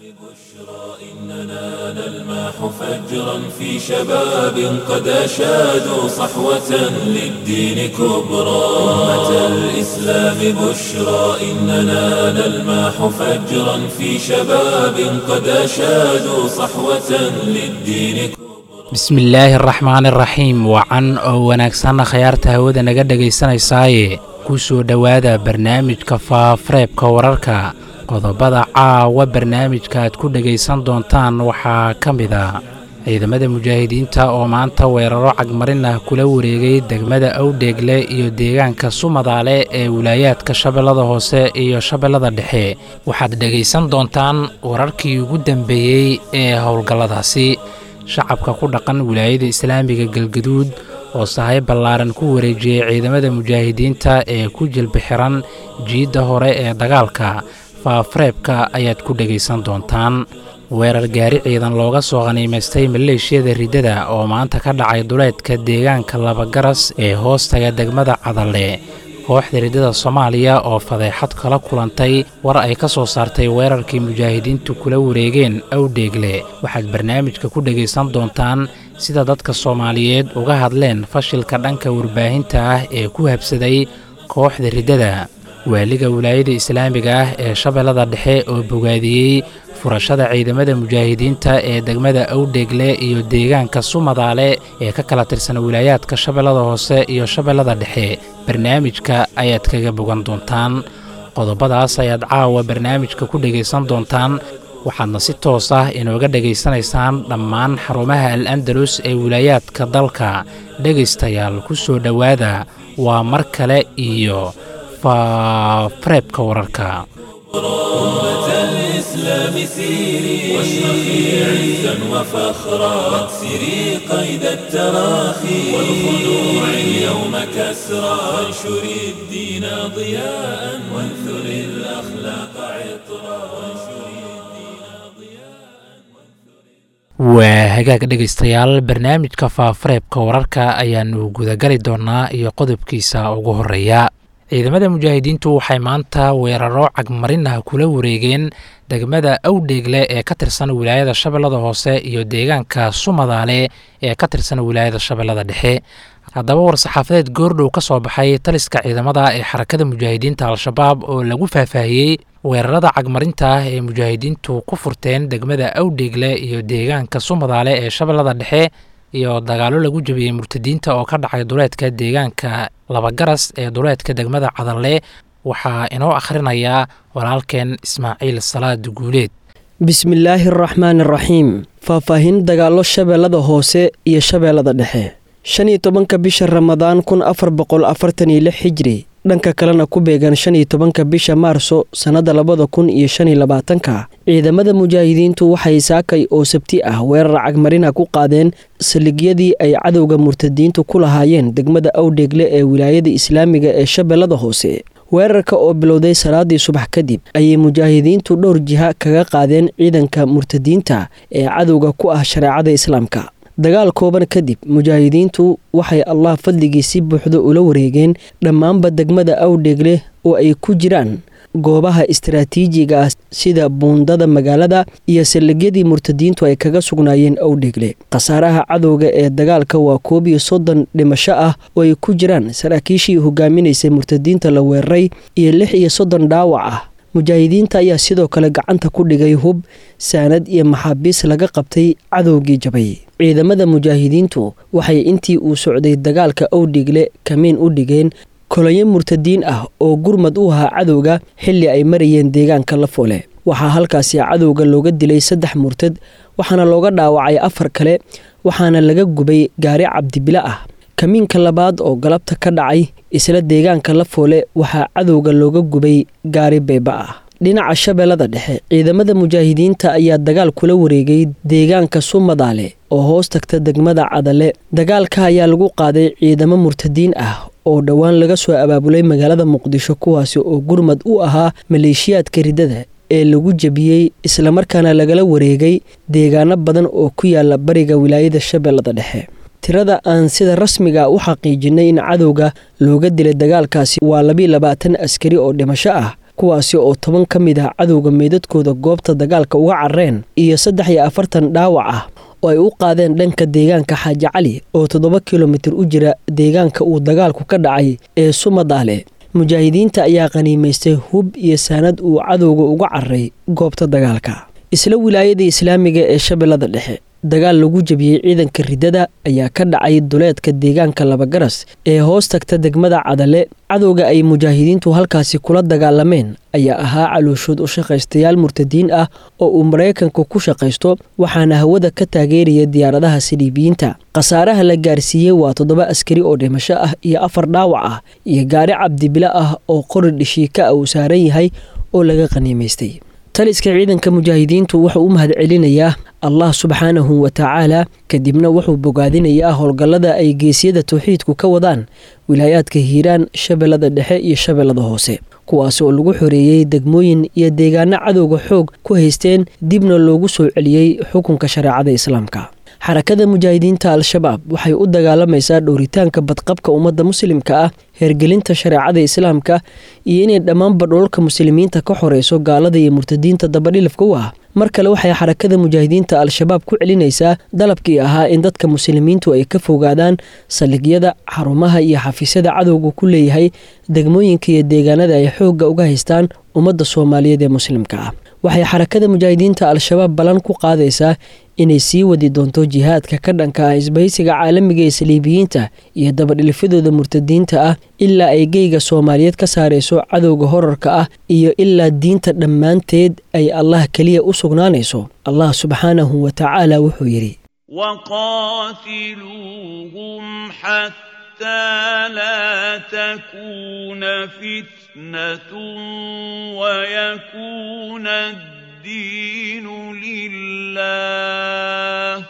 إننا نلمح فجرا في شباب قد أشادوا صحوة للدين كبرى أمة الإسلام بشرى إننا نلمح فجرا في شباب قد أشادوا صحوة للدين كبرى bismillaahi araxmaan iraxiim wacan oo wanaagsanna khayaarta hawada naga dhegaysanaysaayee ku soo dhowaada barnaamijka faafareebka wararka qodobada caawa barnaamijka aad ku dhegaysan doontaan waxaa ka mid a ciidamada mujaahidiinta oo maanta weeraro cagmarin ah kula wareegay degmada awdheegle iyo deegaanka sumadaale ee wilaayaadka shabeellada hoose iyo shabeellada dhexe waxaad dhegaysan doontaan wararkii ugu dambeeyey ee howlgalladaasi shacabka ku dhaqan wilaayada islaamiga galgaduud oo sahay ballaaran ku wareejiyey ciidamada mujaahidiinta ee ku jilbixiran jiidda hore ee dagaalka faafareebka ayaad ku dhegaysan doontaan weerar gaari ciidan looga soo khaniimaystay maleeshiyada riddada oo maanta ka dhacay duleedka deegaanka labagaras ee hoostaga degmada cadalle kooxda riddada soomaaliya oo fadeexad kala kulantay war ay ka soo saartay weerarkii mujaahidiintu kula wareegeen awdheegle waxaad barnaamijka ku dhegaysan doontaan sida dadka soomaaliyeed uga hadleen fashilka dhanka warbaahinta ah ee ku habsaday kooxda riddada waaliga wilaayada islaamiga ah ee shabeellada dhexe oo bogaadiyey furashada ciidamada mujaahidiinta ee degmada awdheegle iyo deegaanka sumadaale ee ka kala tirsan wilaayaadka shabeellada hoose iyo shabeellada dhexe barnaamijka ayaad kaga bogan doontaan qodobadaas ayaad caawa barnaamijka ku dhegaysan doontaan waxaadna si toos ah inooga dhegaysanaysaan dhammaan xarumaha al andalus ee wilaayaadka dalka dhegaystayaal ku soo dhowaada waa mar kale iyo faafareebka wararka أمة الإسلام سيري واشرخي عزا وفخرا واكسري قيد التراخي والخنوع اليوم كسرا وانشري الدين ضياء وانثري الأخلاق عطرا وانشري الدين ضياء waa hagaag dhegaystayaal barnaamijka faafareebka wararka ayaanu gudagali doonaa iyo qodobkiisa ugu horeeya ciidamada mujaahidiintu waxay maanta weeraro cagmarin ah kula wareegeen degmada awdheegle ee ka tirsan wilaayada shabeellada hoose iyo deegaanka sumadaale ee ka tirsan wilaayada shabeellada dhexe haddaba war-saxaafadeed goordhow ka soo baxay taliska ciidamada ee xarakada mujaahidiinta al-shabaab oo lagu faahfaahiyey weerarada cagmarinta ah ee mujaahidiintu ku furteen degmada awdheegle iyo deegaanka sumadaale ee shabeellada dhexe iyo dagaallo lagu jabiyey murtadiinta oo ka dhacay duleedka deegaanka labagaras ee duleedka degmada cadalle waxaa inoo akhrinayaa walaalkeen ismaaciil salaad guuleed bismillaahi araxmaan araxiim faahfaahin dagaallo shabeellada hoose iyo shabeellada dhexe shan iyo tobanka bisha ramadaan kun afar boqol afartan iyo lix xijri dhanka kalena ku beegan shan iyo tobanka bisha maarso sannadda labada kun iyo shan iyo labaatanka ciidamada mujaahidiintu waxay saakay oo sabti ah weerar cagmarina ku qaadeen saligyadii ay cadowga murtadiintu ku lahaayeen degmada awdheegle ee wilaayada islaamiga ee shabeellada hoose weerarka oo bilowday salaadii subax kadib ayay mujaahidiintu dhowr jiha kaga qaadeen ciidanka murtadiinta ee cadowga ku ah shareecada islaamka dagaal kooban kadib mujaahidiintu waxay allah fadligii si buuxda ula wareegeen dhammaanba degmada awdheegle oo ay ku jiraan goobaha istaraatiijiga ah sida buundada magaalada iyo saldhigyadii murtadiintu ay kaga sugnaayeen awdheegle khasaaraha cadowga ee dagaalka waa koob iyo soddon dhimasho ah oo ay ku jiraan saraakiishii hogaaminaysay murtadiinta la weeraray iyo lix iyo soddon dhaawac ah mujaahidiinta ayaa sidoo kale gacanta ku dhigay hub saanad iyo maxaabiis laga qabtay cadowgii jabay ciidamada mujaahidiintu waxay intii uu socday dagaalka awdhigle kamiin u dhigeen kolonyo murtadiin ah oo gurmad u ahaa cadowga xilli ay marayeen deegaanka lafoole waxaa halkaasi cadowga looga dilay saddex murtad waxaana looga dhaawacay afar kale waxaana laga gubay gaari cabdibile ah kamiinka labaad oo galabta ka dhacay isla deegaanka lafoole waxaa cadowga looga gubay gaari beeba ah dhinaca shabeellada dhexe ciidamada mujaahidiinta ayaa dagaal kula wareegay deegaanka sumadaale oo hoos tagta degmada cadale dagaalka ayaa lagu qaaday ciidamo murtadiin ah oo dhowaan laga soo abaabulay magaalada muqdisho kuwaasi oo gurmad u ahaa maleeshiyaadka riddada ee lagu jebiyey islamarkaana lagala wareegay deegaano badan oo ku yaala bariga wilaayada shabeellada dhexe tirada aan sida rasmiga u xaqiijinay in cadowga looga dilay dagaalkaasi waa labiiy labaatan askari oo dhimasho ah kuwaasi oo toban ka mid ah cadowga meydadkooda goobta dagaalka uga carreen iyo saddex iyo afartan dhaawac ah oo ay u qaadeen dhanka deegaanka xaaji cali oo toddoba kilomitir u jira deegaanka uu dagaalku ka dhacay ee sumadaale mujaahidiinta ayaa qaniimaystay hub iyo saanad uu cadowga uga carray goobta dagaalka isla wilaayada islaamiga ee shabeellada dhexe dagaal lagu jebiyey ciidanka riddada ayaa ka dhacay duleedka deegaanka labagaras ee hoos tagta degmada cadale cadowga ay mujaahidiintu halkaasi kula dagaalameen ayaa ahaa calooshood u shaqaystayaal murtadiin ah oo uu maraykanka ku shaqaysto waxaana hawada ka taageeraya diyaaradaha saliibiyiinta khasaaraha la gaarsiiyey waa toddoba askari oo dhimasho ah iyo afar dhaawac ah iyo gaari cabdibilo ah oo qori dhishiika ah uu saaran yahay oo laga qaniimaystay taliska ciidanka mujaahidiintu wuxuu u mahadcelinayaa allah subxaanahu wa tacaala kadibna wuxuu bogaadinayaa howlgallada ay geesyada tawxiidku ka wadaan wilaayaadka hiiraan shabeellada dhexe iyo shabeellada hoose kuwaas oo lagu xoreeyey degmooyin iyo deegaano cadowga xoog ku haysteen dibna loogu soo celiyey xukunka shareecada islaamka xarakada mujaahidiinta al-shabaab waxay u dagaalamaysaa dhowritaanka badqabka ummadda muslimka ah hergelinta shareecada islaamka iyo inay dhammaanba dhoolka muslimiinta ka xoreyso gaalada iyo murtadiinta dabadhilifka u ah mar kale waxay xarakada mujaahidiinta al-shabaab ku celinaysaa dalabkii ahaa in dadka muslimiintu ay ka fogaadaan saldhigyada xarumaha iyo xafiisyada cadowga ku leeyahay degmooyinka iyo deegaanada ay xoogga uga haystaan ummadda soomaaliyeed ee muslimka ah waxay xarakada mujaahidiinta al-shabaab ballan ku qaadaysaa inay sii wadi doonto jihaadka ka dhanka ah isbahaysiga caalamiga ee saliibiyiinta iyo dabadhilifyadooda murtadiinta ah ilaa ay geyga soomaaliyeed ka saarayso cadowga horarka ah iyo ilaa diinta dhammaanteed ay allah keliya u sugnaanayso allah subxaanahu wa tacaala wuxuu yidhi لا تكون فتنة ويكون الدين لله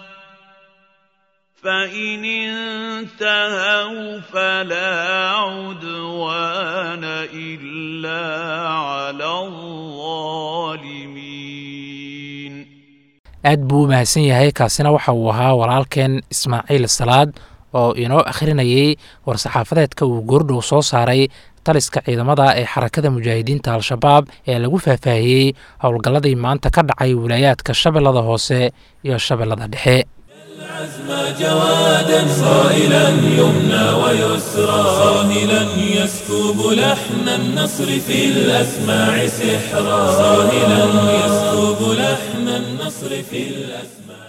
فإن انتهوا فلا عدوان إلا على الظالمين aad buu u mahadsan yahay kaasina waxa uu ahaa walaalkeen ismaaciil salaad oo inoo akhrinayay war-saxaafadeedka uu goordhow soo saaray taliska ciidamada ee xarakada mujaahidiinta al-shabaab ee lagu faahfaahiyey howlgalladii maanta ka dhacay wilaayaadka shabeellada hoose iyo shabeellada dhexe العزم جوادا صائلا يمنى ويسرى صاهلا يسكب لحن النصر في الأسماع سحرا صاهلا يسكب لحن النصر في الأسماع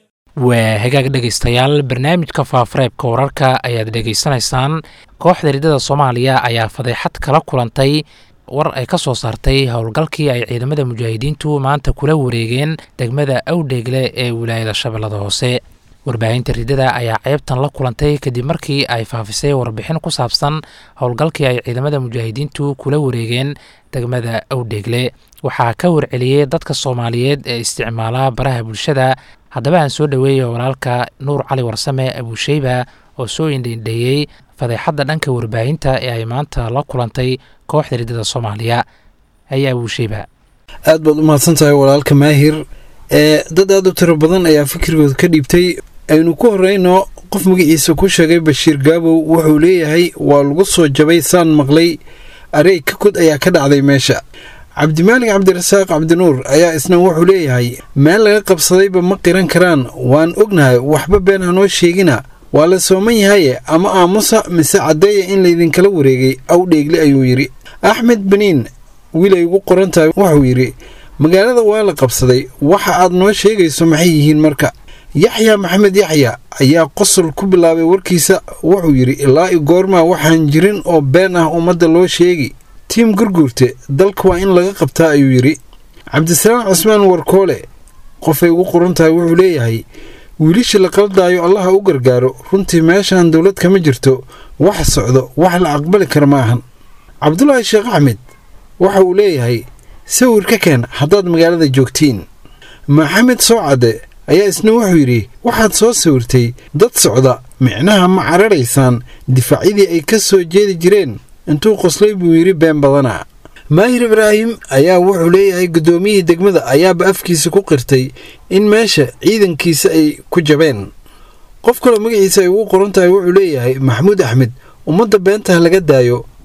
waa hagaag dhegaystayaal barnaamijka faafareebka wararka ayaad dhegaysanaysaan kooxda riddada soomaaliya ayaa fadeexad kala kulantay war ay ka soo saartay howlgalkii ay ciidamada mujaahidiintu maanta kula wareegeen degmada awdheegle ee wilaayada shabeellada hoose warbaahinta riddada ayaa ceebtan la kulantay kadib markii ay faafisay warbixin ku saabsan howlgalkii ay ciidamada mujaahidiintu kula wareegeen degmada awdheegle waxaa ka warceliyey dadka soomaaliyeed ee isticmaala baraha bulshada haddaba aan soo dhoweeya walaalka nuur cali warsame abuusheyba oo soo indhaindheeyey fadeexadda dhanka warbaahinta ee ay maanta la kulantay kooxda riddada soomaaliya ayaa abuusheyba aad baad u mahadsan tahay walaalka maahir ee dad aad u tiro badan ayaa fikirkooda ka dhiibtay aynu ku horreyno qof magaciisa ku sheegay bashiir gaabow wuxuu leeyahay waa lagu soo jabay saan maqlay areeg ka kod ayaa ka dhacday meesha cabdimaalig cabdirasaaq cabdinuur ayaa isna wuxuu leeyahay meel laga qabsadayba ma qiran karaan waan ognahay waxba been hanoo sheegina waa la sooman yahaye ama aamusa mise caddeeya in laydinkala wareegay awdheegle ayuu yidhi axmed beniin wiil ay ugu qoran tahay wuxuu yidhi magaalada waa la qabsaday waxa aad noo sheegayso maxay yihiin marka yaxya maxamed yaxya ayaa qosol ku bilaabay warkiisa wuxuu yidhi ilaa i goormaa waxaan jirin oo been ah ummadda loo sheegi tiim gurguurte dalka waa in laga qabtaa ayuu yidhi cabdisalaam cusmaan warkoole qofay ugu qoran tahay wuxuu leeyahay wiilisha la qaldaayo allaha u gargaaro runtii meeshaan dowlad kama jirto wax socdo wax la aqbali kara ma ahan cabdulaahi sheekh axmed waxa uu leeyahay sawir ka keen haddaad magaalada joogtiin maxamed soocadde ayaa isna wuxuu yidhi waxaad soo sawirtay dad socda micnaha ma cararaysaan difaacyadii ay ka soo jeedi jireen intuu qoslay buu yidhi been badana maahir ibraahim ayaa wuxuu leeyahay guddoomiyihii degmada ayaaba afkiisa ku qirtay in meesha ciidankiisa ay ku jabeen qof kaloo magaciisa ay ugu qoran tahay wuxuu leeyahay maxamuud axmed ummadda beentaha laga daayo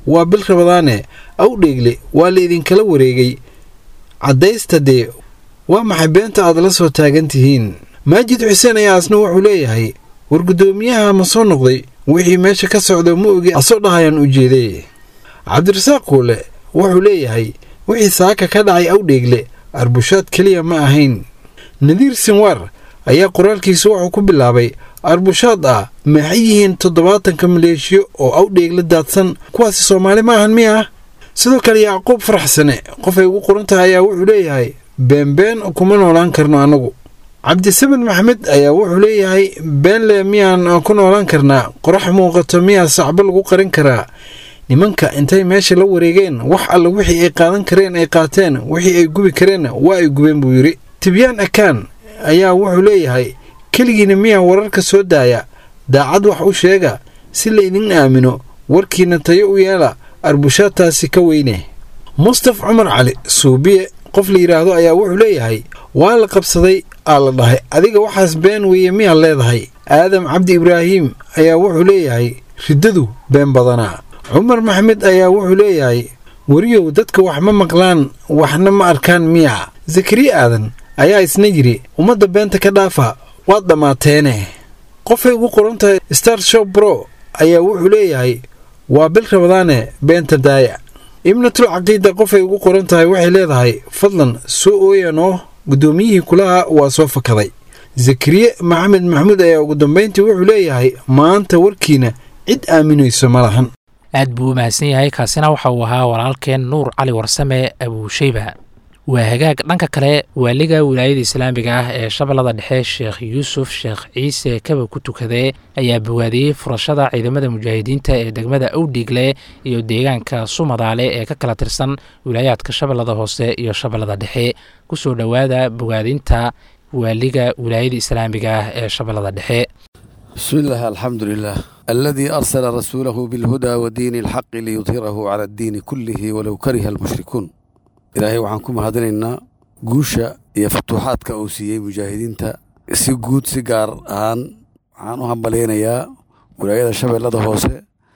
waa bil rabadaane awdheegle waa la idinkala wareegay caddaysta dee waa maxay beenta aad la soo taagan tihiin maajid xuseen ayaa asna wuxuu leeyahay war guddoomiyaha ma soo noqday wixii meesha ka socda ma ogi asoo dhahayaan ujeeday cabdirasaaq kuule wuxuu leeyahay wixii saaka ka dhacay awdheegle arbushaad keliya ma ahayn nadiir sinwar ayaa qoraalkiisa wuxuu ku bilaabay arbushaad ah maxay yihiin toddobaatanka maleeshiyo oo awdheegle daadsan kuwaasi soomaali ma ahan miya sidoo kale yacquub faraxsane qofay ugu qoran tahay ayaa wuxuu leeyahay beenbeen kuma noolaan karno annagu cabdisamed maxamed ayaa wuxuu leeyahay beenle miyaan ku noolaan karnaa qorax muuqato miyaa sacbo lagu qarin karaa nimanka intay meesha la wareegeen wax alla wixii ay qaadan kareen ay qaateen wixii ay gubi kareenna waa ay gubeen buu yidhi tibyaan akaan ayaa wuxuu leeyahay keligiina miyaa wararka soo daaya daacad wax u sheega si la idin aamino warkiina tayo u yeela arbushaadtaasi ka weyne mustaf cumar cali suubiye qof la yidhaahdo ayaa wuxuu leeyahay waa la qabsaday aa la dhahay adiga waxaas been weeye miyaad leedahay aadam cabdi ibraahiim ayaa wuxuu leeyahay riddadu been badanaa cumar maxamed ayaa wuxuu leeyahay weriyow dadka wax ma maqlaan waxna ma arkaan miya zakariya aadan ayaa isna yidhi ummadda beenta ka dhaafa waad dhammaateene qofay ugu qoran tahay star shop bro ayaa wuxuu leeyahay waa bil rabadaane beenta daaya ibnatul caqiida qofay ugu qoran tahay waxay leedahay fadlan soo ooyanoo guddoomiyihii kulaha waa soo fakaday zakariye maxamed maxamuud ayaa ugu dambayntii wuxuu leeyahay maanta warkiina cid aaminayso ma lahan aad buu u mahadsan yahay kaasina waxa uu ahaa walaalkeen nuur cali warsame abuusheyba waa hagaag dhanka kale waaliga wilaayada islaamiga ah ee shabeellada dhexe sheekh yuusuf sheekh ciise kaba ku tukadee ayaa bawaadiyey furashada ciidamada mujaahidiinta ee degmada awdhiigle iyo deegaanka sumadaale ee ka kala tirsan wilaayaadka shabeellada hoose iyo shabeellada dhexe kusoo dhowaada bogaadinta waaliga wilaayada islaamiga ah ee shabeellada dhexe بسم الله الحمد لله الذي أرسل رسوله بالهدى ودين الحق ليظهره على الدين كله ولو كره المشركون إلهي waxaan ku mahadinaynaa guusha iyo futuuxaadka uu siiyey mujaahidiinta si guud si gaar ahaan waxaan u hambalaynayaa wilaayada shabeellada hoose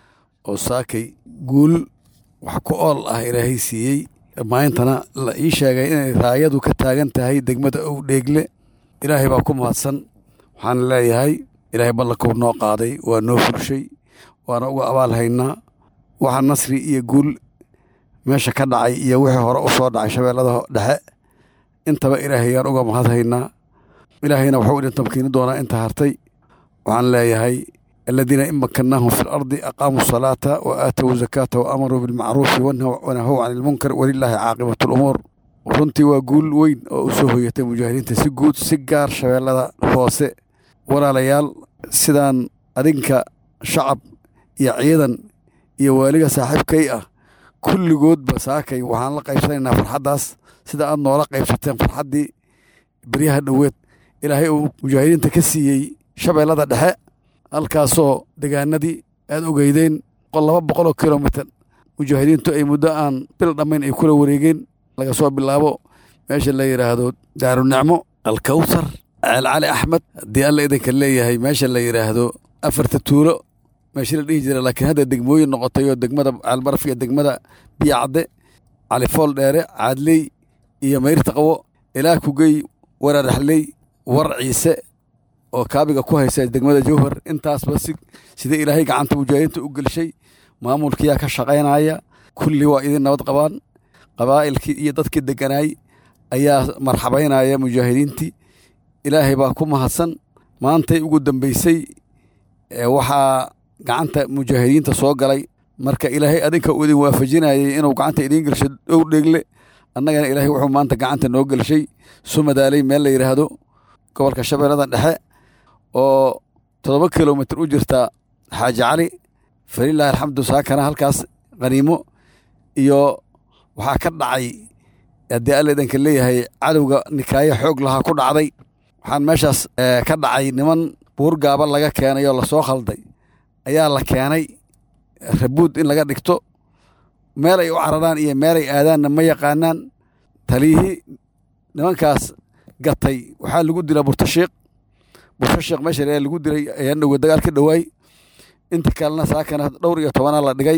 oo saakay guul wax ku ool ah ilaahay siiyey maayintana la ii sheegay inay raayadu ka taagan tahay degmada ow dheegle ilaahay baa ku mahadsan waxaan leeyahay ilaahay ballankuu noo qaaday waa noo fulshay waana uga abaal haynaa waxa nasri iyo guul meesha ka dhacay iyo wixii hore u soo dhacay shabeellada dhexe intaba ilaahayaan uga mahad haynaa ilaahayna waxuu idin tamkiini doonaa inta hartay waxaan leeyahay aladiina in makannaahum fi lardi aqaamuu salaata wa aatow zakaata wa amaruu bilmacruufi wanahow can ilmunkar walilaahi caaqibatu lumuur runtii waa guul weyn oo u soo hoyatay mujaahidiinta si guud si gaar shabeellada hoose walaalayaal sidaan adinka shacab iyo ciidan iyo waaliga saaxiibkay ah kulligoodba saakay waxaan la qaybsanaynaa farxaddaas sida aad noola qaybsateen farxaddii beryaha dhoweed ilaahay uu mujaahidiinta ka siiyey shabeellada dhexe halkaasoo degaanadii aad ogeydeen laba boqoloo kilomitir mujaahidiintu ay muddo aan bil dhammayn ay kula wareegeen laga soo bilaabo meesha la yidhaahdo daarunicmo alkawsar ceel cali axmed haddii alla idinka leeyahay meesha la yidhaahdo afarta tuulo meeshii la dhihi jira laakiin hadda degmooyin noqotay oo degmada ceelbaraf iyo degmada biyacadde califool dheere caadley iyo mayrta qabo ilaa kugey wararaxley war ciise oo kaabiga ku haysa degmada jowhar intaasba si sida ilaahay gacanta mujaahidiinta u gelshay maamulkiyaa ka shaqaynaya kulli waa idin nabad qabaan qabaa'ilkii iyo dadkii degganaay ayaa marxabaynaya mujaahidiintii ilaahay baa ku mahadsan maantay ugu dambaysay waxaa gacanta mujaahidiinta soo galay marka ilaahay adinka uu idin waafajinayay inuu gacanta idiin gelsho dhow dheegle annagana ilaahay wuxuu maanta gacanta noo gelshay sumadaaley meel la yidhaahdo gobolka shabeellada dhexe oo toddoba kilomitir u jirta xaaji cali falilaahi alxamdu saakana halkaas khaniimo iyo waxaa ka dhacay haddii alla idanka leeyahay cadowga nikaayo xoog lahaa ku dhacday waxaan meeshaas ka dhacay niman buur gaaba laga keenay oo lasoo khalday ayaa la keenay rabuud in laga dhigto meel ay u cararaan iyo meelay aadaanna ma yaqaanaan taliyihii nimankaas gatay waxaa lagu dilaa burtashiiq burtashiiq meesha lagu dilay ayaan dhowe dagaal ka dhowaay inta kalena saakana dhowr iyo tobanaa la dhigay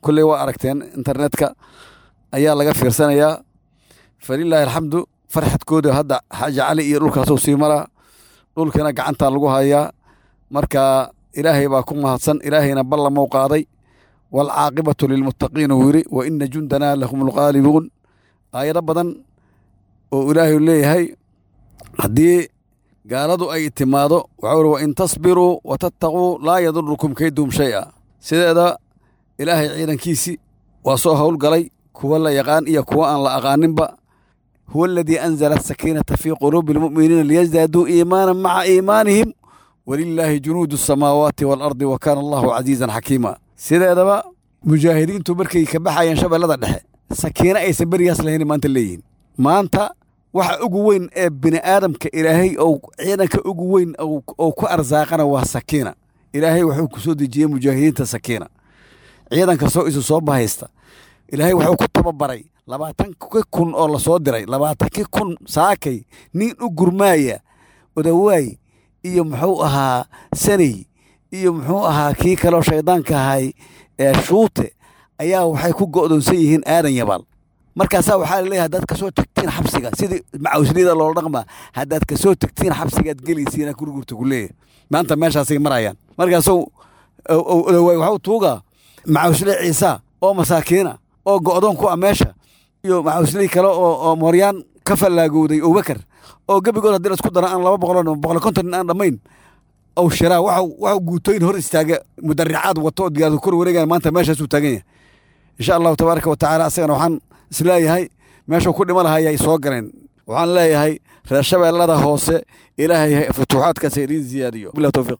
kulley waa aragteen internetka ayaa laga fiirsanayaa falilaahi alxamdu farxadkooda hadda xaaji cali iyo dhulkaasuu sii maraa dhulkana gacantaa lagu hayaa marka ilaahay baa ku mahadsan ilaahayna ballamou qaaday waalcaaqibatu lilmuttaqiin uu yidhi wa ina jundanaa lahum lqaalibuun aayado badan oo ilaahay leeyahay haddii gaaladu ay timaado waxau uri wa in tasbiruu wa tattaquu laa yadurukum kaydum shay'a sideeda ilaahay ciidankiisii waa soo howlgalay kuwa la yaqaan iyo kuwa aan la aqaaninba huwa aladii anzala asakiinata fii quluubi almu'miniina liyasdaaduu iimaanan maca iimaanihim walilaahi junuudu asamaawaati waalardi wa kaana allahu casiizan xakiima sideedaba mujaahidiintu markay ka baxayeen shabeellada dhexe sakiino aysan berigaas lahayn maanta leeyihiin maanta waxa ugu weyn ee bini aadamka ilaahay ou ciidanka ugu weyn ou ku arsaaqana waa sakiina ilaahay wuxuu ku soo dejiyey mujaahidiinta sakiina ciidan kastoo isu soo bahaysta ilaahay wuxuu ku tababaray labaatanki kun oo lasoo diray labaatankii kun saakay nin u gurmaaya odawaay iyo muxuu ahaa saney iyo muxuu ahaa kii kaloo shaydaanka ahay ee shuute ayaa waxay ku go'doonsan yihiin aadan yabaal markaasaa waxaa laleeyahay haddaad kasoo tagtiin xabsiga sidii macawsliyada loola dhaqmaa haddaad kasoo tagtiin xabsigaad gelaysiina gurgurta ku leeyahay maanta meeshaasay marayaan markaasuu odawaay waxuu tuugaa macawsle ciisa oo masaakiina oo go'doon ku ah meesha iyo macawsley kale oo mooryaan ka fallaagowday abubakar oo gebigood haddii lasku daro aan laba boqol boqol konton aan dhammayn ow shiraa waxu guutooyin hor istaaga mudaricaad wato oo diyaaradu kor wareegaya maanta meeshaasuu taagan yahay insha allahu tabaaraka wa tacaala asagana waxaan isleeyahay meeshuu ku dhima lahaa ayay soo galeen waxaan leeyahay reer shabeellada hoose ilaahay futuuxaadkaas idiin ziyaadiyo bilah towfiiq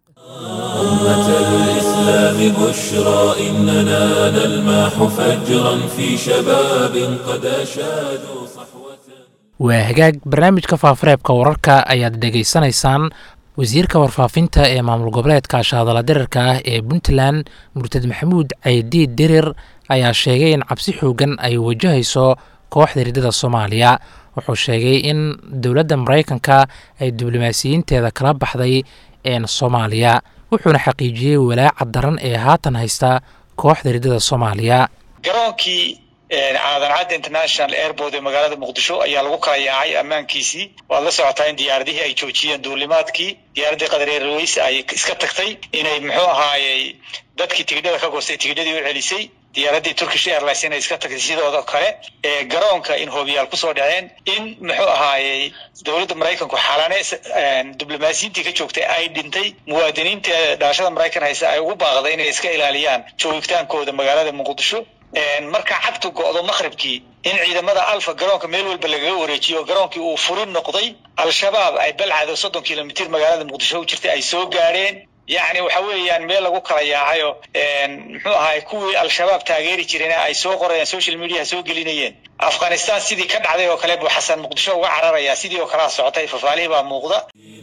أمة الإسلام بشرى إننا نلمح فجرا في شباب قد أشادوا صحوة waa hagaag barnaamijka faafareebka wararka ayaad dhegaysanaysaan wasiirka warfaafinta ee maamul goboleedka shaadala dirarka ah ee puntland murtad maxamuud caydiid dirir ayaa sheegay in cabsi xoogan ay wajahayso kooxda ridada soomaaliya wuxuu sheegay in dowladda maraykanka ay diblomaasiyiinteeda kala baxday een soomaaliya wuxuuna xaqiijiyey walaaca daran ee haatan haysta kooxda ridada soomaaliya garoonkii caadan cadda international airport ee magaalada muqdisho ayaa lagu kala yaacay ammaankiisii waad la socotaa in diyaaradihii ay joojiyeen duulimaadkii diyaaraddii qadar airways ay iska tagtay inay muxuu ahaayey dadkii tigidhada ka goostay tigidhadii u celisay diyaaraddii turkish airlines inay iska tagtay sidooda kale ee garoonka in hoobiyaal kusoo dhaceen in muxuu ahaayey dowladda maraykanku xalane diblomaasiyiintii ka joogtay ay dhintay muwaadiniinta dhaashada maraykan haysa ay ugu baaqday inay iska ilaaliyaan joogitaankooda magaalada muqdisho marka cagtu go'do maqribkii in ciidamada alfa garoonka meel walba lagaga wareejiyo garoonkii uu furin noqday al-shabaab ay balcado soddon kilomitir magaalada muqdisho u jirtay ay soo gaadheen yacni waxa weeyaan meel lagu kala yaacayo muxuu ahaay kuwii al-shabaab taageeri jirayna ay soo qorayaan social media soo gelinayeen afghanistan sidii ka dhacday oo kale buu xasan muqdisho uga cararayaa sidii oo kalea socotay fafaalihii baa muuqda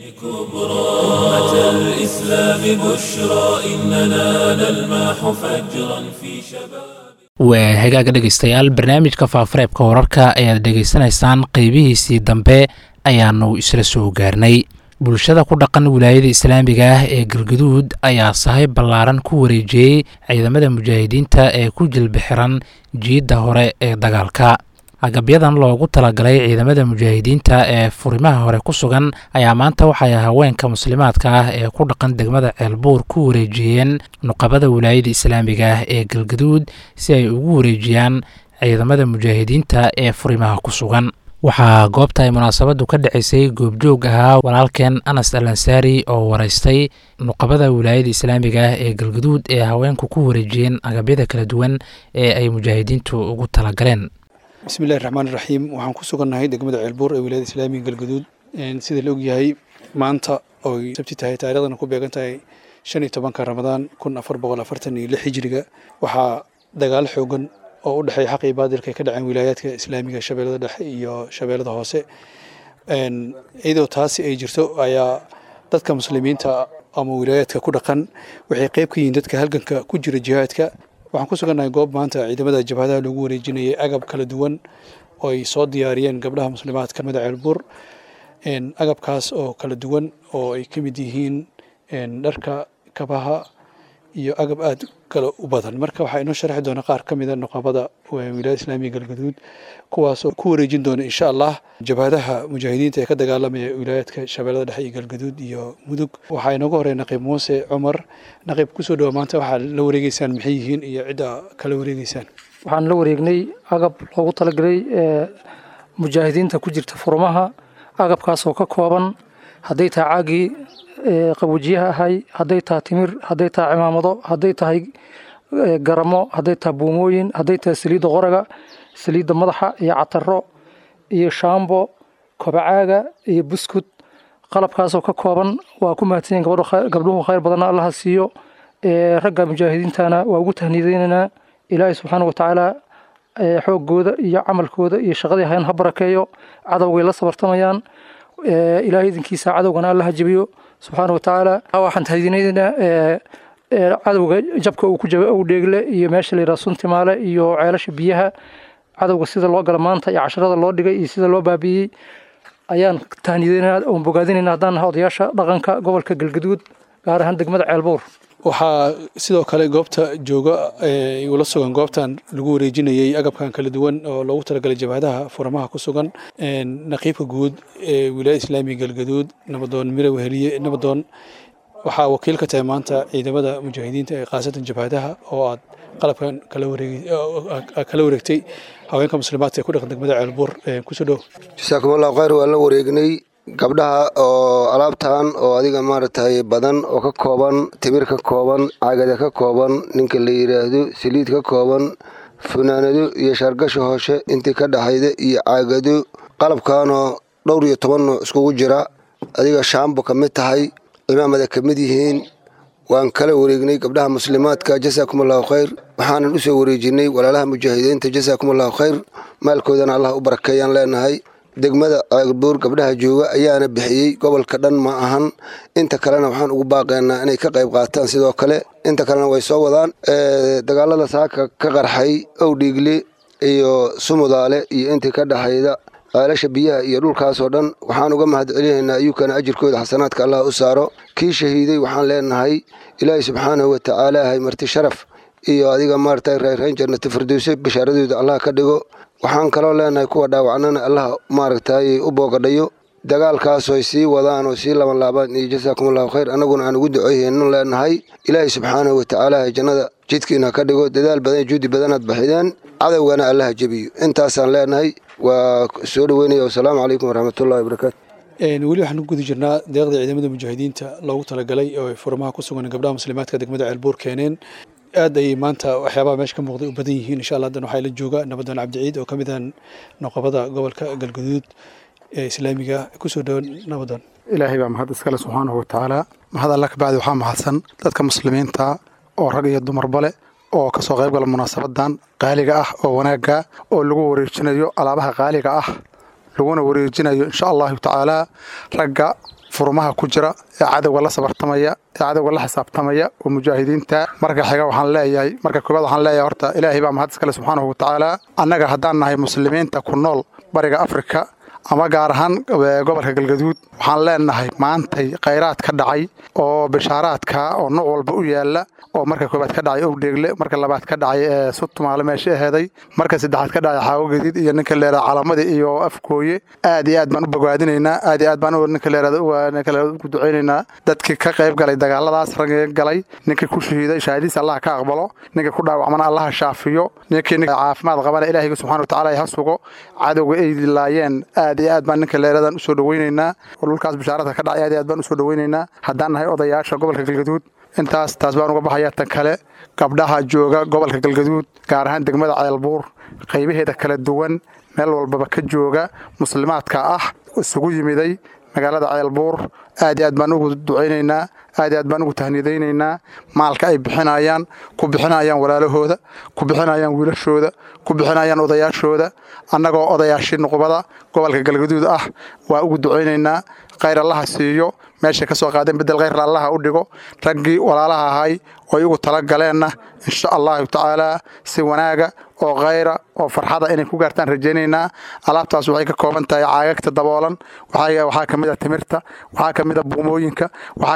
كبرى أمة الإسلام بشرى إننا نلمح فجرا في شباب waa hagaaga dhegaystayaal barnaamijka faafareebka wararka ayaad dhegaysanaysaan qeybihiisii dambe ayaanu isla soo gaarnay bulshada ku dhaqan wilaayada islaamiga ah ee galgaduud ayaa sahay ballaaran ku wareejiyey ciidamada mujaahidiinta ee ku jilbixiran jiidda hore ee dagaalka agabyadan loogu talagalay ciidamada mujaahidiinta ee furimaha hore ku sugan ayaa maanta waxay haweenka muslimaadka ah ee ku dhaqan degmada ceelbuur ku wareejiyeen nuqabada wilaayada islaamiga ah ee galgaduud si ay ugu wareejiyaan ciidamada mujaahidiinta ee furimaha ku sugan waxaa goobta ay munaasabadu ka dhacaysay goobjoog ahaa walaalkeen anas al ansaari oo waraystay nuqabada wilaayada islaamiga ah ee galgaduud ee haweenku ku wareejiyeen agabyada kala duwan ee ay mujaahidiintu ugu talagaleen bismillahi raxmaan iraxiim waxaan ku sugannahay degmada ceelbuur ee wilaayada islaamiga galgaduud sida la ogyahay maanta oy sabti tahay taariikhdana ku beegan tahay shan iyo tobanka ramadaan kun afar boqol afartan iyo lix hijiriga waxaa dagaalo xoogan oo u dhexeeya xaq iyo baadilka ay ka dhaceen wilaayaadka islaamiga shabeellada dhexe iyo shabeellada hoose iyadoo taasi ay jirto ayaa dadka muslimiinta ama wilaayaadka ku dhaqan waxay qeyb ka yihiin dadka halganka ku jira jihaadka waxaan ku sugannahay goob maanta ciidamada jabhadaha loogu wareejinayay agab kala duwan oo ay soo diyaariyeen gabdhaha muslimaadka mada ceelbuur agabkaas oo kala duwan oo ay ka mid yihiin dharka kabaha iyo agab aad kale u badan marka waxaa inoo sharaxi doona qaar ka mida nuqabada wilaayada islaamiga galgaduud kuwaasoo ku wareejin doona insha allah jabhadaha mujaahidiinta ee ka dagaalamaya wilaayaadka shabeellada dhexe iyo galgaduud iyo mudug waxaa inooga horey naqiib muuse cumar naqiib kusoo dhawa maanta waxaa la wareegeysaan maxay yihiin iyo cidda kala wareegeysaan waxaan la wareegnay agab loogu talagalay mujaahidiinta ku jirta furmaha agabkaasoo ka kooban hadday tahay caagii qabuujiyaha ahay hadday tahay timir hadday tahay cimaamado hadday tahay garamo hadday tahay buumooyin hadday tahay saliidda qoraga saliidda madaxa iyo cataro iyo shaambo kobacaaga iyo buskud qalabkaasoo ka kooban waa ku mahadsanyiin gabdhuhu khayr badanna allaha siiyo ragga mujaahidiintana waa ugu tahniideynaynaa ilaahay subxaana watacaala xoogooda iyo camalkooda iyo shaqadii hayan ha barakeeyo cadowgay la sabartamayaan ilaahay idinkiisa cadowgana allaha jebiyo subxaana watacaala waxaan tahdiinaynaa cadowga jabka uu ku jaba ow dheegle iyo meesha layidhaha suntimaale iyo ceelasha biyaha cadowga sida loo gala maanta iyo casharada loo dhigay iyo sida loo baabiiyey ayaan tahniideynaa oon bogaadinayna haddaan nahay odayaasha dhaqanka gobolka galgaduud gaar ahaan degmada ceelbuur waxaa sidoo kale goobta jooga ula sugan goobtan lagu wareejinayay agabkan kala duwan oo loogu talagalay jabhadaha furamaha ku sugan naqiibka guud ee wilaayada islaamiga galgaduud nabadoon mire weheliye nabadoon waxaa wakiil ka tahay maanta ciidamada mujaahidiinta ee khaasatan jabhadaha oo aad qalabkan kala wareegtay haweenka muslimaadka ee ku dhaqan degmada ceelbuur kusoo dhow jasaakum allahu khayr waan la wareegnay gabdhaha oo alaabtan oo adiga maaragtay badan oo ka kooban timir ka kooban cagada ka kooban ninka la yidhaahdo saliid ka kooban funaanado iyo shaargasha hooshe intii ka dhaxayda iyo caagado qalabkanoo dhowr iyo toban nooc iskugu jira adiga shaambo ka mid tahay cimaamada ka mid yihiin waan kala wareegnay gabdhaha muslimaadka jasaakum allahu khayr waxaanan u soo wareejinay walaalaha mujaahidiinta jasaakum allahu khayr maalkoodana allah u barakeeyaan leenahay degmada ceelbuur gabdhaha jooga ayaana bixiyey gobolka dhan ma ahan inta kalena waxaan ugu baaqaynaa inay ka qayb qaataan sidoo kale inta kalena way soo wadaan dagaalada saaka ka qarxay owdhiigle iyo sumudaale iyo intii ka dhexayda ceelasha biyaha iyo dhulkaasoo dhan waxaan uga mahad celinaynaa iyukana ajirkooda xasanaadka allah u saaro kii shahiiday waxaan leenahay ilaahay subxaanahu watacaala hay marti sharaf iyo adiga maaragtay reerreyn jannati firdowse bashaaradooda allah ka dhigo waxaan kaloo leenahay kuwa dhaawacnana allah maaragtay u boogadhayo dagaalkaasoo ay sii wadaan oo sii laban laabaan iyo jasaakum allahu khayr annaguna aan ugu ducoyhaynu leenahay ilaahay subxaanahu watacaala jannada jidkiina ka dhigo dadaal badan juudi badanaad baxideen cadowgana allaha jebiyo intaasaan leenahay waa soo dhoweynaya wasalaamu calaykum waraxmatullahi wabarakaatu weli waxaan ku guda jirnaa deeqda ciidamada mujaahidiinta loogu talagalay oo ay furmaha ku sugan gabdhaha muslimaadka degmada ceelbuur keeneen aad ayay maanta waxyaabaha meesha ka muuqday u badan yihiin insha allah haddan waxaa la jooga nabadoon cabdiciid oo ka mid ah noqobada gobolka galgaduud ee islaamiga kusoo dhowan nabadoon ilaahay baa mahad iskale subxaanahu watacaala mahad alla ka bacdi waxaa mahadsan dadka muslimiinta oo rag iyo dumarba leh oo kasoo qayb gala munaasabadan qaaliga ah oo wanaagga oo lagu wareejinayo alaabaha qaaliga ah laguna wareejinayo insha allahu tacaalaa ragga furmaha ku jira ee cadowga la sabartamaya ee cadowga la xisaabtamaya oo mujaahidiinta marka xiga waxaan leeyahay marka koobaad waxaan leeyahay horta ilaahay baa mahad iskale subxaanahu watacaala annaga haddaan nahay muslimiinta ku nool bariga afrika ama gaar ahaan gobolka galgaduud waxaan leenahay maantay khayraad ka dhacay oo bishaaraadka oo nooc walba u yaala oo marka koobaad ka dhacay owdheegle marka labaad ka dhacay ee sutumaale meesha aheeday marka saddexaad ka dhacay xaawo gadiid iyo ninka leerada calamadii iyo afkooye aad iyo aad baan u bogaadinaynaa aad iyo aad baan ninka leerada ku ducaynaynaa dadkii ka qayb galay dagaaladaas ragga galay ninkii ku shahiiday shahaadiis allah ka aqbalo ninkii ku dhaawacmana allaha shaafiyo ninkii caafimaad qabana ilaahiga subxana watacaala ha sugo cadowga ay dilaayeen aad iyo aad baan ninka leeradan usoo dhaweynaynaa oo dhulkaas bishaaradka ka dhacay aad iyo aad baan usoo dhaweynaynaa haddaan nahay odayaasha gobolka galgaduud intaas taas baan uga baxaya tan kale gabdhaha jooga gobolka galgaduud gaar ahaan degmada ceelbuur qaybaheeda kala duwan meel walbaba ka jooga muslimaadka ah isugu yimiday magaalada ceelbuur aad iyo aad baan ugu ducaynaynaa aad iyo aad baan ugu tahniidaynaynaa maalka ay bixinayaan ku bixinayaan walaalahooda ku bixinayaan wiilashooda ku bixinayaan odayaashooda annagoo odayaashii nuqbada gobolka galgaduud ah waa ugu ducaynaynaa khayr allaha siiyo meeshay ka soo qaadeen bedel khayr allaha u dhigo raggii walaalaha ahay oo iyagu tala galeenna insha allahu tacaalaa si wanaaga oo khayra oo farxada inay ku gaartaan rajaynaynaa alaabtaas waxay ka kooban tahay caagagta daboolan waxaa ka mid a timirta waxaa ka mid a buumooyinka waxaa ka mid a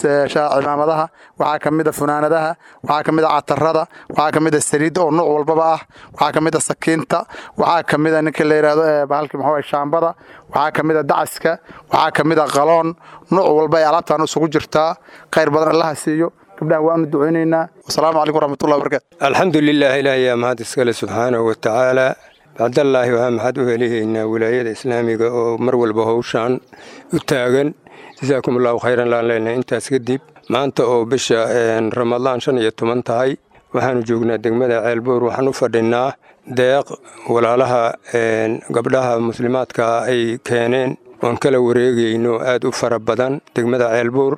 cimaamadaha waxaa ka mid a funaanadaha waxaa ka mid a catarada waxaa ka mid a saliidda oo nuuc walbaba ah waxaa ka mid a sakiinta waxaa ka mid a ninka la yidhaahdo bahalkii maxaa shaambada waxaa ka mid a dacaska waxaa ka mid a qaloon nuuc walba ay alaabtaan isugu jirtaa khayr badan allaha siiyo gabdhahan waanu ducaynaynaa wasalaamu calaykum waraxmatullahi wabarakatu alxamdu lilah ilaah yaa mahad iskale subxaanahu wa tacaala bacdallaahi waxaa maxad u helihaynaa wilaayada islaamiga oo mar walba howshaan u taagan jasaakum allahu khayran laan leenahay intaas kadib maanta oo bisha ramadaan shan iyo toban tahay waxaanu joognaa degmada ceelbuur waxaan u fadhinaa deeq walaalaha gabdhaha muslimaadka ay keeneen oon kala wareegayno aad u fara badan degmada ceelbuur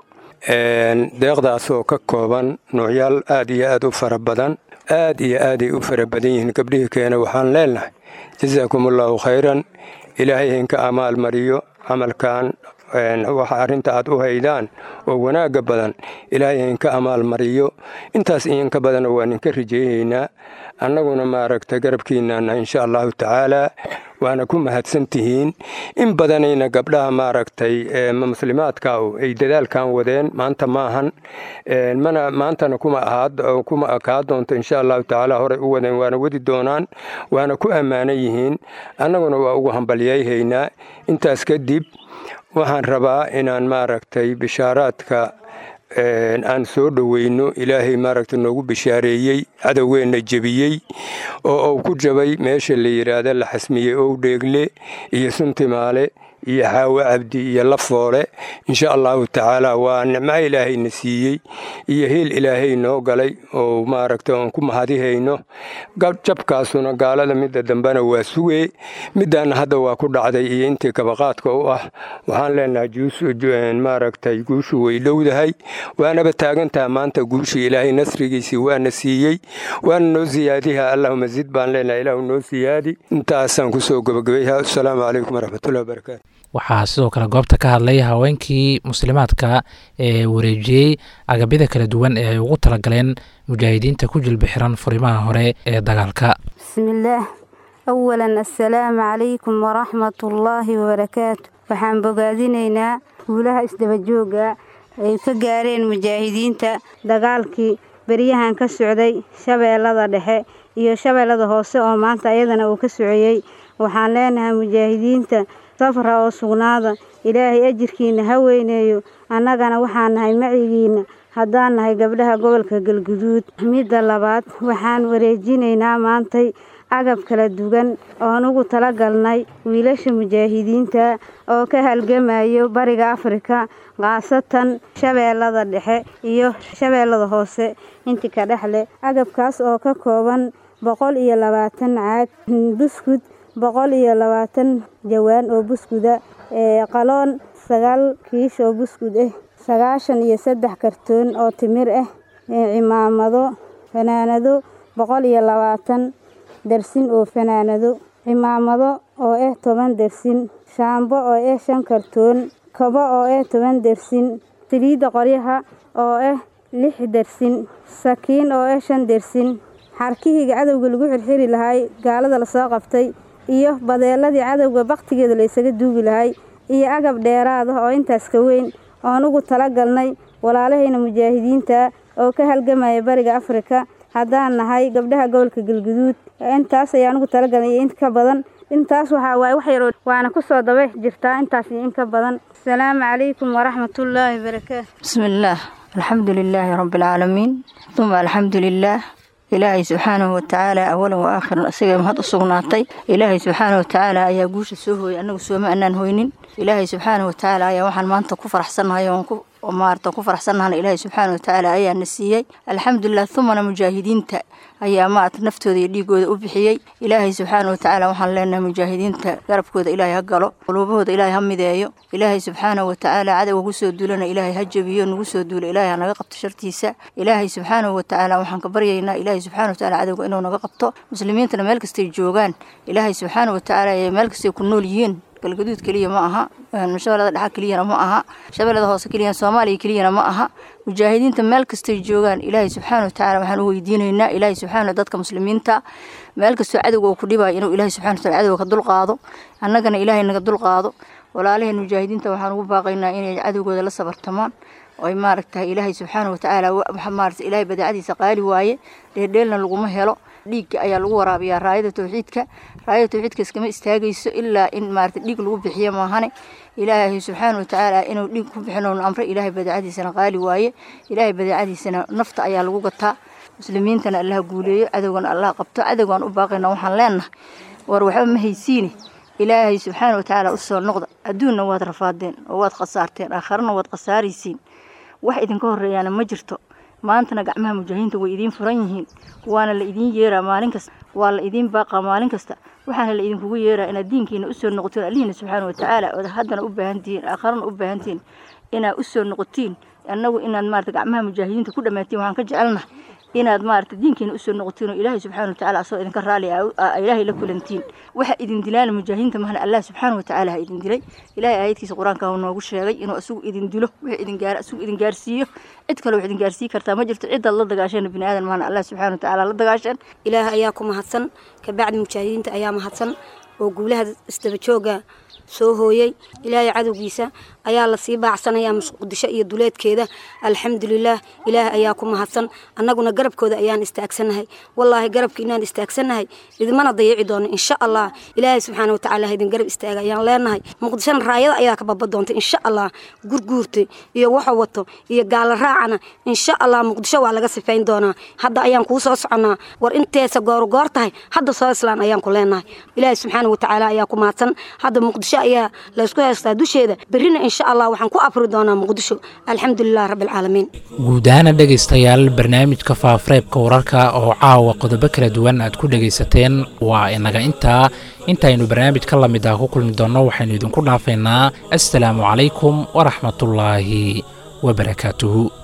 deeqdaas oo ka kooban noocyaal aad iyo aad u fara badan aad iyo aaday u fara badan yihiin gabdhihii keena waxaan leenahay jasaakum allaahu khayran ilaahay haynka amaal mariyo camalkan waxa arrinta aad u haydaan oo wanaagga badan ilaahay haynka amaal mariyo intaas iyanka badana waa ninka rijeeyaynaa annaguna maaragtay garabkiinana insha allahu tacaalaa waana ku mahadsan tihiin in badanayna gabdhaha maaragtay muslimaadka ay dadaalkan wadeen maanta maahan mana maantana kuma kuma akaa doonto insha allahu tacaala horey u wadeen waana wadi doonaan waana ku ammaanan yihiin annaguna waa ugu hambalyayhaynaa intaas kadib waxaan rabaa inaan maaragtay bishaaraadka aan soo dhoweyno ilaahay maaragta noogu bishaareeyey cadowgeenna jebiyey oo uu ku jabay meesha la yidhaahda la xasmiyey ow dheegle iyo suntimaale iyo xaawo cabdi iyo lafoole insha allahu tacaala waa nicmo ilaahayna siiyey iyo hiil ilaahay noo galay oo maaragta oon ku mahadihayno jabkaasuna gaalada midda dambena waa sugee middaana hadda waa ku dhacday iyo intii kabaqaadka u ah waxaan leenahay maaragtay guushu way dhowdahay waanaba taagantaha maanta guushii ilaahay nasrigiisii waana siiyey waana noo siyaadiha allahuma zid baan leenahay ilaahu noo siyaadi intaasaan kusoo gabagabayha asalaamu calaykum waraxmatullahi wabarakaatu waxaa sidoo kale goobta ka hadlay haweenkii muslimaadka ee wareejiyey agabyada kala duwan ee ay ugu talagaleen mujaahidiinta ku jilbi xiran furimaha hore ee dagaalka bismillaah awalan assalaamu calaykum waraxmatullaahi wabarakaatu waxaan bogaadinaynaa guulaha isdabajooga ay ka gaareen mujaahidiinta dagaalkii beryahan ka socday shabeellada dhexe iyo shabeellada hoose oo maanta iyadana uu ka socoyey waxaan leenahay mujaahidiinta safra oo sugnaada ilaahay ajirkiina ha weyneeyo annagana waxaan nahay macigiinna haddaan nahay gabdhaha gobolka galguduud midda labaad waxaan wareejinaynaa maantay agab kala duwan oon ugu talagalnay wiilasha mujaahidiinta oo ka halgamayo bariga afrika khaasatan shabeellada dhexe iyo shabeellada hoose intii ka dhexleh agabkaas oo ka kooban boqol iyo labaatan caag buskud boqol iyo labaatan jawaan oo buskuda qaloon sagaal kiish oo buskud ah sagaashan iyo saddex kartoon oo timir ah cimaamado fanaanado boqol iyo labaatan dersin oo fanaanado cimaamado oo ah toban dersin shaambo oo ah shan kartoon kabo oo ah toban dersin saliidda qoryaha oo ah lix dersin sakiin oo ah shan dersin xarkihii cadowga lagu xirxiri lahay gaalada lasoo qabtay iyo badeeladii cadowga bakhtigeeda la ysaga duugi lahay iyo agab dheeraad ah oo intaas ka weyn oon ugu talagalnay walaalahayna mujaahidiinta oo ka halgamaya bariga afrika haddaan nahay gabdhaha gobolka galguduud intaas ayaan ugu talagalnay iyo in ka badan intaas waxaa waaye wax yaroo waana ku soo daba jirtaa intaas iyo in ka badan asalaamu calaykum waraxmatullaahi wabarakaatu bismillaah alxamdu lilaahi rabbialcaalamiin uma alxamdu lilaah ilaahay subxaanahu watacaala awalan wa aakhiran isaga mahad u sugnaatay ilaahay subxaanahu watacaala ayaa guusha soo hooyay annagu sooma annaan hoynin ilaahay subxaanahu watacaala ayaa waxaan maanta ku faraxsannahay oon ku maarata ku faraxsannahana ilaahay subxaanahu watacaala ayaa na siiyey alxamdulilah humana mujaahidiinta ayaa maarata naftooda iyo dhiigooda u bixiyey ilaahay subxaanahu watacaala waxaan leenahay mujaahidiinta garabkooda ilaahay ha galo quluubahooda ilaahay ha mideeyo ilaahay subxaanahu watacaala cadowga kusoo duulana ilaahay ha jabiyo nagu soo duulo ilaahay ha naga qabto shartiisa ilaahay subxaanahu watacaala waxaan ka baryaynaa ilaahay subxaanahu watacaala cadowga inuu naga qabto muslimiintana meel kastay joogaan ilaahay subxaanahu watacaala ee meel kastay ku nool yihiin galgaduud keliya ma aha shabeellada dhexa keliyana ma aha shabeellada hoose keliya soomaaliya keliyana ma aha mujaahidiinta meel kastay joogaan ilaahay subxaana watacaala waxaan u weydiinaynaa ilaahay subxaana dadka muslimiinta meel kastoo cadowga uu ku dhibayo inuu ilaahay subxana wataala cadowga ka dulqaado annagana ilaahay naga dulqaado walaalaheen mujaahidiinta waxaan ugu baaqaynaa inay cadowgooda la sabartamaan oy maaragtahay ilaahay subxaana watacaala maarata ilaahay badeecadiisa qaali waaye dheeldheelna laguma helo dhiigga ayaa lagu waraabiyaa raayada tawxiidka raayada tawxiidka iskama istaagayso ilaa in maarata dhiig lagu bixiyo maahane ilaahay subxaana watacaala inuu dhiig ku bixinoonu amre ilaahay badeecadiisana qaali waaye ilaahay badeecadiisana nafta ayaa lagu gataa muslimiintana allaha guuleeyo cadowgana allah qabto cadowgaan u baaqayna waxaan leenahay war waxba ma haysiine ilaahay subxaana watacaala usoo noqda adduunna waad rafaadeen oo waad khasaarteen aakharana waad khasaaraysiin wax idinka horeeyaana ma jirto maantana gacmaha mujaahidiinta way idiin furan yihiin waana la idiin yeeraa maalin kasta waa la idiin baaqaa maalin kasta waxaana la idinkugu yeeraa inaad diinkiina usoo noqotiin allihiina subxaana watacaala ood haddana u baahantihiin aakharana u baahantihiin inaad usoo noqotiin annagu inaad maarata gacmaha mujaahidiinta ku dhammaatiin waxaan ka jecelnahay inaad maarata diinkiina usoo noqotiin oo ilaahay subxaana watacaala asoo idinka raali ilaahay la kulantiin waxa idin dilaana mujaahidiinta mahna allah subxaana watacaala ha idin dilay ilaahay aayadkiisa qur-aanka uu noogu sheegay inuu asugu idin dilo wixii idin gaar asugu idin gaarsiiyo cid kale wax idin gaarsii kartaa ma jirto cidaad la dagaasheen bini aadan mahna allah subxaana watacaala la dagaasheen ilaah ayaa ku mahadsan kabacdi mujaahidiinta ayaa mahadsan oo guulaha isdaba jooga soo hooyey ilaahay cadowgiisa ayaa lasii baacsanayaa muqdisho iyo duleedkeeda alxamdulilaah ilaah ayaa ku mahadsan annaguna garabkooda ayaan istaagsannahay wallaahi garabka inaan istaagsannahay idimana dayici doono insha allah ilaahay subxaana watacaala ha idin garab istaaga ayaan leenahay muqdishona raayada ayaa ka baba doonta insha allah gurguurta iyo waxa wato iyo gaala raacana insha allah muqdisho waa laga sifayn doonaa hadda ayaan kuu soo soconnaa war inteesa goorgoor tahay hadda soo islaan ayaan ku leenahay ilaahay subxaana watacaala ayaa ku mahadsan hadda muqdisho ayaa laysku haystaa dusheeda berrina insha allah waxaan ku afri doonaa muqdisho alxamdulilah rabbilcaalamiin guud ahaana dhegaystayaal barnaamijka faafareebka wararka oo caawa qodobo kala duwan aad ku dhegaysateen waa inaga intaa intaynu barnaamij ka lamid ah ku kulmi doonno waxaynu idinku dhaafaynaa assalaamu calaykum waraxmatullaahi wabarakaatuhu